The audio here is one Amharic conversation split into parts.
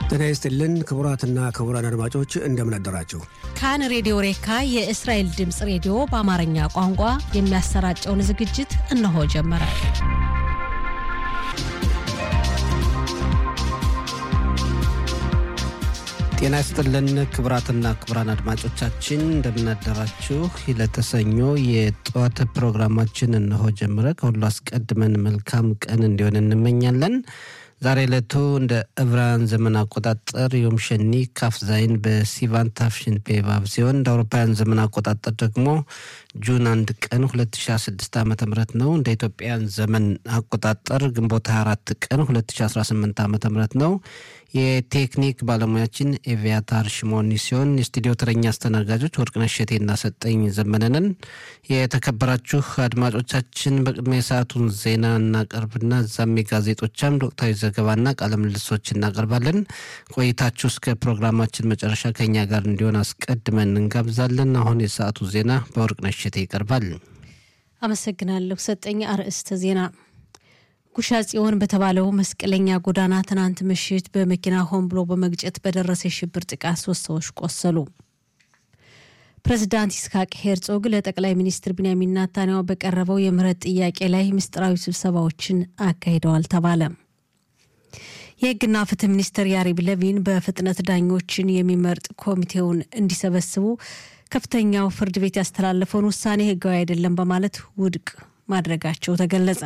ጤና ይስጥልን ክቡራትና ክቡራን አድማጮች እንደምን አደራችሁ። ካን ሬዲዮ ሬካ የእስራኤል ድምፅ ሬዲዮ በአማርኛ ቋንቋ የሚያሰራጨውን ዝግጅት እነሆ ጀመረ። ጤና ይስጥልን ክቡራትና ክቡራን አድማጮቻችን እንደምናደራችሁ። ለተሰኞ የጠዋት ፕሮግራማችን እነሆ ጀምረ። ከሁሉ አስቀድመን መልካም ቀን እንዲሆን እንመኛለን። ዛሬ ዕለቱ እንደ ዕብራውያን ዘመን አቆጣጠር ዮም ሸኒ ካፍ ዛይን በሲቫን ታፍሽን ፔቫብ ሲሆን እንደ አውሮፓውያን ዘመን አቆጣጠር ደግሞ ጁን አንድ ቀን 2016 ዓ ም ነው። እንደ ኢትዮጵያን ዘመን አቆጣጠር ግንቦት 24 ቀን 2018 ዓ ም ነው። የቴክኒክ ባለሙያችን ኤቪያታር ሽሞኒ ሲሆን የስቱዲዮ ተረኛ አስተናጋጆች ወርቅነሽ እሸቴና ሰጠኝ ዘመነንን። የተከበራችሁ አድማጮቻችን በቅድሚያ የሰዓቱን ዜና እናቀርብና እዛም የጋዜጦቻም ወቅታዊ ዘገባና ቃለ ምልልሶች እናቀርባለን። ቆይታችሁ እስከ ፕሮግራማችን መጨረሻ ከኛ ጋር እንዲሆን አስቀድመን እንጋብዛለን። አሁን የሰዓቱ ዜና በወርቅነሽ እሸቴ ይቀርባል። አመሰግናለሁ ሰጠኝ። አርዕስተ ዜና ጉሻ ጽዮን በተባለው መስቀለኛ ጎዳና ትናንት ምሽት በመኪና ሆን ብሎ በመግጨት በደረሰ የሽብር ጥቃት ሶስት ሰዎች ቆሰሉ። ፕሬዚዳንት ይስሐቅ ሄርጾግ ለጠቅላይ ሚኒስትር ቢንያሚን ናታንያሁ በቀረበው የምህረት ጥያቄ ላይ ምስጢራዊ ስብሰባዎችን አካሂደዋል ተባለ። የሕግና ፍትህ ሚኒስትር ያሪብ ለቪን በፍጥነት ዳኞችን የሚመርጥ ኮሚቴውን እንዲሰበስቡ ከፍተኛው ፍርድ ቤት ያስተላለፈውን ውሳኔ ሕጋዊ አይደለም በማለት ውድቅ ማድረጋቸው ተገለጸ።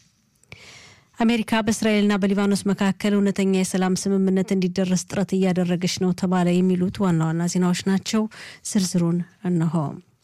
አሜሪካ በእስራኤልና በሊባኖስ መካከል እውነተኛ የሰላም ስምምነት እንዲደረስ ጥረት እያደረገች ነው ተባለ። የሚሉት ዋና ዋና ዜናዎች ናቸው። ዝርዝሩን እነሆ።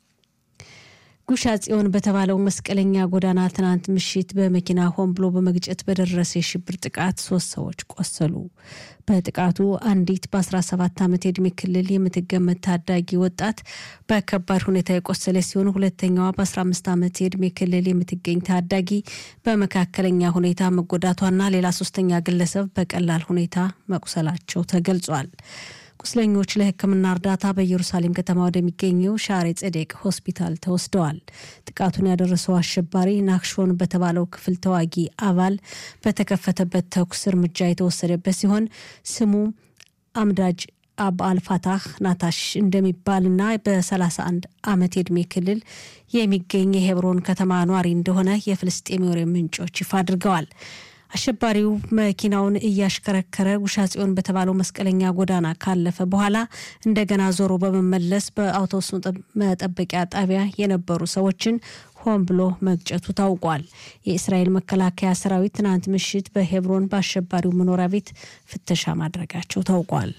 ጉሻ ጽዮን በተባለው መስቀለኛ ጎዳና ትናንት ምሽት በመኪና ሆን ብሎ በመግጨት በደረሰ የሽብር ጥቃት ሶስት ሰዎች ቆሰሉ። በጥቃቱ አንዲት በ17 ዓመት የዕድሜ ክልል የምትገመት ታዳጊ ወጣት በከባድ ሁኔታ የቆሰለ ሲሆን ሁለተኛዋ በ15 ዓመት የዕድሜ ክልል የምትገኝ ታዳጊ በመካከለኛ ሁኔታ መጎዳቷና ሌላ ሶስተኛ ግለሰብ በቀላል ሁኔታ መቁሰላቸው ተገልጿል። ቁስለኞች ለሕክምና እርዳታ በኢየሩሳሌም ከተማ ወደሚገኘው ሻሬ ጸዴቅ ሆስፒታል ተወስደዋል። ጥቃቱን ያደረሰው አሸባሪ ናክሾን በተባለው ክፍል ተዋጊ አባል በተከፈተበት ተኩስ እርምጃ የተወሰደበት ሲሆን ስሙ አምዳጅ አብ አልፋታህ ናታሽ እንደሚባልና በ31 ዓመት የዕድሜ ክልል የሚገኝ የሄብሮን ከተማ ኗሪ እንደሆነ የፍልስጤም ወሬ ምንጮች ይፋ አድርገዋል። አሸባሪው መኪናውን እያሽከረከረ ጉሻ ጽዮን በተባለው መስቀለኛ ጎዳና ካለፈ በኋላ እንደገና ዞሮ በመመለስ በአውቶቡስ መጠበቂያ ጣቢያ የነበሩ ሰዎችን ሆን ብሎ መግጨቱ ታውቋል። የእስራኤል መከላከያ ሰራዊት ትናንት ምሽት በሄብሮን በአሸባሪው መኖሪያ ቤት ፍተሻ ማድረጋቸው ታውቋል።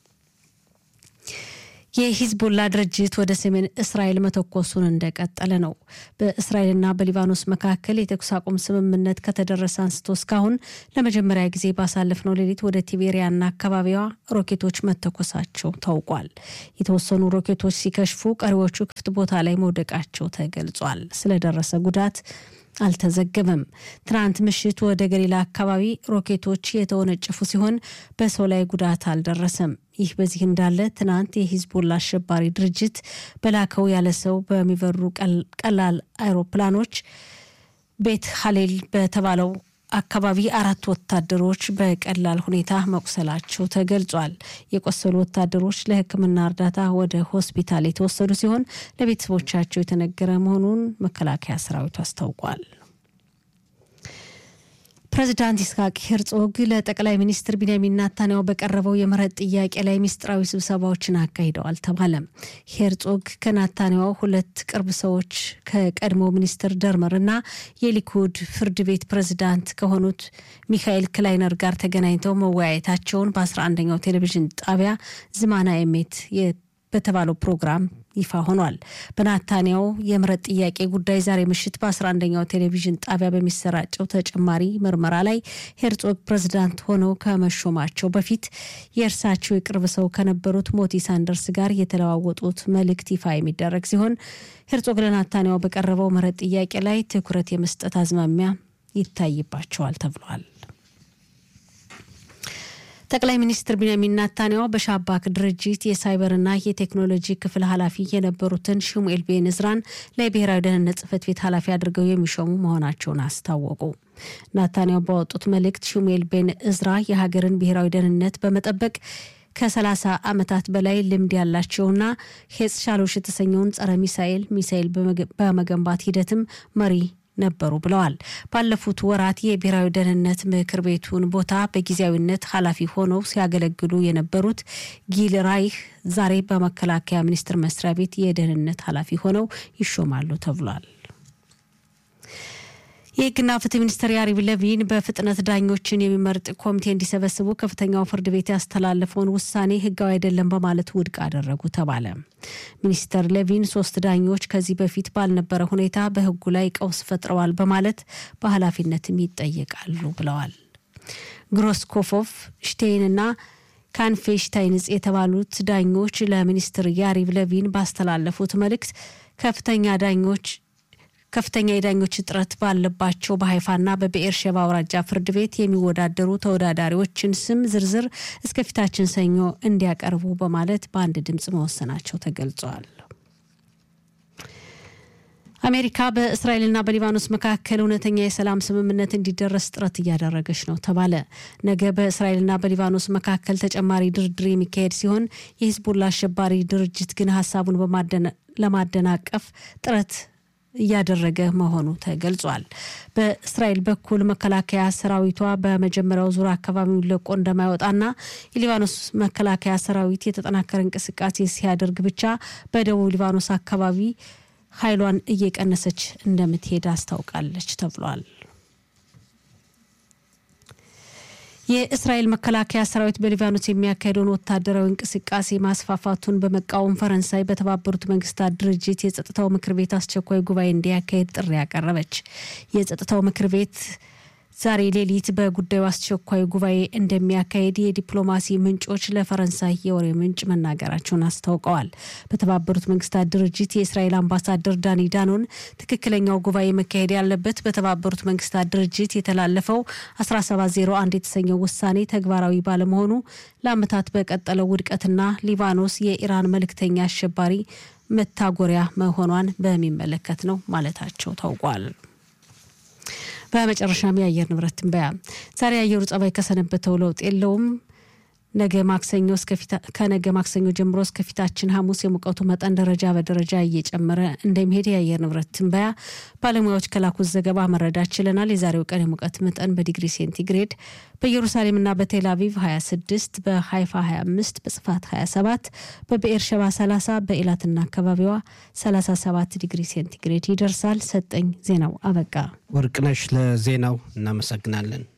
የሂዝቦላ ድርጅት ወደ ሰሜን እስራኤል መተኮሱን እንደቀጠለ ነው። በእስራኤልና በሊባኖስ መካከል የተኩስ አቁም ስምምነት ከተደረሰ አንስቶ እስካሁን ለመጀመሪያ ጊዜ ባሳለፍነው ሌሊት ወደ ቲቤሪያና አካባቢዋ ሮኬቶች መተኮሳቸው ታውቋል። የተወሰኑ ሮኬቶች ሲከሽፉ፣ ቀሪዎቹ ክፍት ቦታ ላይ መውደቃቸው ተገልጿል። ስለደረሰ ጉዳት አልተዘገበም። ትናንት ምሽት ወደ ገሊላ አካባቢ ሮኬቶች የተወነጨፉ ሲሆን በሰው ላይ ጉዳት አልደረሰም። ይህ በዚህ እንዳለ ትናንት የሂዝቦላ አሸባሪ ድርጅት በላከው ያለ ሰው በሚበሩ ቀላል አይሮፕላኖች ቤት ሀሌል በተባለው አካባቢ አራት ወታደሮች በቀላል ሁኔታ መቁሰላቸው ተገልጿል። የቆሰሉ ወታደሮች ለሕክምና እርዳታ ወደ ሆስፒታል የተወሰዱ ሲሆን ለቤተሰቦቻቸው የተነገረ መሆኑን መከላከያ ሰራዊቱ አስታውቋል። ፕሬዚዳንት ይስሐቅ ሄርጾግ ለጠቅላይ ሚኒስትር ቢንያሚን ናታንያሁ በቀረበው የምህረት ጥያቄ ላይ ምስጢራዊ ስብሰባዎችን አካሂደዋል ተባለ። ሄርጾግ ከናታንያሁ ሁለት ቅርብ ሰዎች ከቀድሞ ሚኒስትር ደርመር እና የሊኩድ ፍርድ ቤት ፕሬዚዳንት ከሆኑት ሚካኤል ክላይነር ጋር ተገናኝተው መወያየታቸውን በ11ኛው ቴሌቪዥን ጣቢያ ዝማና ኤሜት በተባለው ፕሮግራም ይፋ ሆኗል። በናታንያው የምህረት ጥያቄ ጉዳይ ዛሬ ምሽት በ11ኛው ቴሌቪዥን ጣቢያ በሚሰራጨው ተጨማሪ ምርመራ ላይ ሄርጾግ ፕሬዝዳንት ሆነው ከመሾማቸው በፊት የእርሳቸው የቅርብ ሰው ከነበሩት ሞቲ ሳንደርስ ጋር የተለዋወጡት መልእክት ይፋ የሚደረግ ሲሆን ሄርጾግ ለናታንያው በቀረበው ምህረት ጥያቄ ላይ ትኩረት የመስጠት አዝማሚያ ይታይባቸዋል ተብሏል። ጠቅላይ ሚኒስትር ቢንያሚን ናታንያሁ በሻባክ ድርጅት የሳይበርና የቴክኖሎጂ ክፍል ኃላፊ የነበሩትን ሽሙኤል ቤን እዝራን ለብሔራዊ ደህንነት ጽህፈት ቤት ኃላፊ አድርገው የሚሾሙ መሆናቸውን አስታወቁ። ናታንያሁ ባወጡት መልእክት ሽሙኤል ቤን እዝራ የሀገርን ብሔራዊ ደህንነት በመጠበቅ ከ30 ዓመታት በላይ ልምድ ያላቸውና ሄጽ ሻሎሽ የተሰኘውን ጸረ ሚሳኤል ሚሳኤል በመገንባት ሂደትም መሪ ነበሩ ብለዋል። ባለፉት ወራት የብሔራዊ ደህንነት ምክር ቤቱን ቦታ በጊዜያዊነት ኃላፊ ሆነው ሲያገለግሉ የነበሩት ጊል ራይህ ዛሬ በመከላከያ ሚኒስቴር መስሪያ ቤት የደህንነት ኃላፊ ሆነው ይሾማሉ ተብሏል። የሕግና ፍትህ ሚኒስትር ያሪቭ ለቪን በፍጥነት ዳኞችን የሚመርጥ ኮሚቴ እንዲሰበስቡ ከፍተኛው ፍርድ ቤት ያስተላለፈውን ውሳኔ ሕጋዊ አይደለም በማለት ውድቅ አደረጉ ተባለ። ሚኒስተር ለቪን ሶስት ዳኞች ከዚህ በፊት ባልነበረ ሁኔታ በሕጉ ላይ ቀውስ ፈጥረዋል በማለት በኃላፊነትም ይጠየቃሉ ብለዋል። ግሮስኮፎቭ ሽቴይንና ካንፌሽታይንጽ የተባሉት ዳኞች ለሚኒስትር ያሪቭ ለቪን ባስተላለፉት መልእክት ከፍተኛ ዳኞች ከፍተኛ የዳኞች እጥረት ባለባቸው በሀይፋና በብኤርሸባ አውራጃ ፍርድ ቤት የሚወዳደሩ ተወዳዳሪዎችን ስም ዝርዝር እስከፊታችን ሰኞ እንዲያቀርቡ በማለት በአንድ ድምፅ መወሰናቸው ተገልጿል። አሜሪካ በእስራኤልና በሊባኖስ መካከል እውነተኛ የሰላም ስምምነት እንዲደረስ ጥረት እያደረገች ነው ተባለ። ነገ በእስራኤልና በሊባኖስ መካከል ተጨማሪ ድርድር የሚካሄድ ሲሆን የሂዝቡላ አሸባሪ ድርጅት ግን ሀሳቡን ለማደናቀፍ ጥረት እያደረገ መሆኑ ተገልጿል። በእስራኤል በኩል መከላከያ ሰራዊቷ በመጀመሪያው ዙር አካባቢውን ለቆ እንደማይወጣና የሊባኖስ መከላከያ ሰራዊት የተጠናከረ እንቅስቃሴ ሲያደርግ ብቻ በደቡብ ሊባኖስ አካባቢ ኃይሏን እየቀነሰች እንደምትሄድ አስታውቃለች ተብሏል። የእስራኤል መከላከያ ሰራዊት በሊባኖስ የሚያካሄደውን ወታደራዊ እንቅስቃሴ ማስፋፋቱን በመቃወም ፈረንሳይ በተባበሩት መንግስታት ድርጅት የጸጥታው ምክር ቤት አስቸኳይ ጉባኤ እንዲያካሄድ ጥሪ ያቀረበች። የጸጥታው ምክር ቤት ዛሬ ሌሊት በጉዳዩ አስቸኳይ ጉባኤ እንደሚያካሄድ የዲፕሎማሲ ምንጮች ለፈረንሳይ የወሬ ምንጭ መናገራቸውን አስታውቀዋል። በተባበሩት መንግስታት ድርጅት የእስራኤል አምባሳደር ዳኒ ዳኖን ትክክለኛው ጉባኤ መካሄድ ያለበት በተባበሩት መንግስታት ድርጅት የተላለፈው 1701 የተሰኘው ውሳኔ ተግባራዊ ባለመሆኑ ለዓመታት በቀጠለው ውድቀትና ሊባኖስ የኢራን መልእክተኛ አሸባሪ መታጎሪያ መሆኗን በሚመለከት ነው ማለታቸው ታውቋል። በመጨረሻም የአየር ንብረት ትንበያ ዛሬ የአየሩ ጸባይ ከሰነበተው ለውጥ የለውም። ነገ ማክሰኞ ከነገ ማክሰኞ ጀምሮ እስከፊታችን ሐሙስ የሙቀቱ መጠን ደረጃ በደረጃ እየጨመረ እንደሚሄድ የአየር ንብረት ትንበያ ባለሙያዎች ከላኩት ዘገባ መረዳት ችለናል። የዛሬው ቀን የሙቀት መጠን በዲግሪ ሴንቲግሬድ በኢየሩሳሌምና በቴል አቪቭ 26፣ በሃይፋ 25፣ በጽፋት 27፣ በብኤርሸባ 30፣ በኢላትና አካባቢዋ 37 ዲግሪ ሴንቲግሬድ ይደርሳል። ሰጠኝ ዜናው አበቃ። ወርቅነሽ ለዜናው እናመሰግናለን።